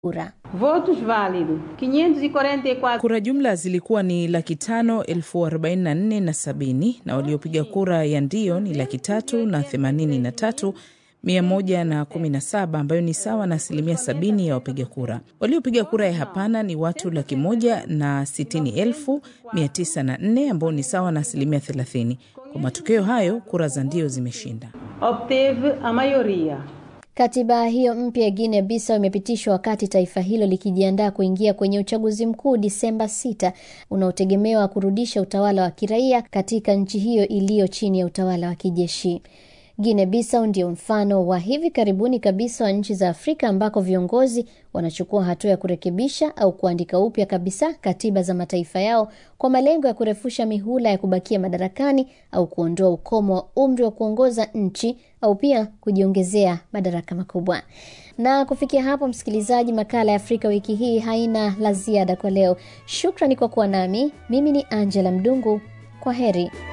kura. Votos válidos 544. Kura jumla zilikuwa ni laki tano elfu arobaini na nne na sabini na waliopiga kura ya ndio ni laki tatu na themanini na tatu mia moja na kumi na saba ambayo ni sawa na asilimia sabini ya wapiga kura. Waliopiga kura ya hapana ni watu laki moja na sitini elfu mia tisa na nne ambao ni sawa na asilimia thelathini. Kwa matokeo hayo, kura za ndio zimeshinda. Obteve a maioria. Katiba hiyo mpya ya Guinea Bissau imepitishwa wakati taifa hilo likijiandaa kuingia kwenye uchaguzi mkuu Disemba 6 unaotegemewa kurudisha utawala wa kiraia katika nchi hiyo iliyo chini ya utawala wa kijeshi. Guinea Bissau ndio mfano wa hivi karibuni kabisa wa nchi za Afrika ambako viongozi wanachukua hatua ya kurekebisha au kuandika upya kabisa katiba za mataifa yao kwa malengo ya kurefusha mihula ya kubakia madarakani au kuondoa ukomo wa umri wa kuongoza nchi au pia kujiongezea madaraka makubwa. Na kufikia hapo, msikilizaji, makala ya Afrika wiki hii haina la ziada kwa leo. Shukrani kwa kuwa nami. Mimi ni Angela Mdungu. Kwa heri.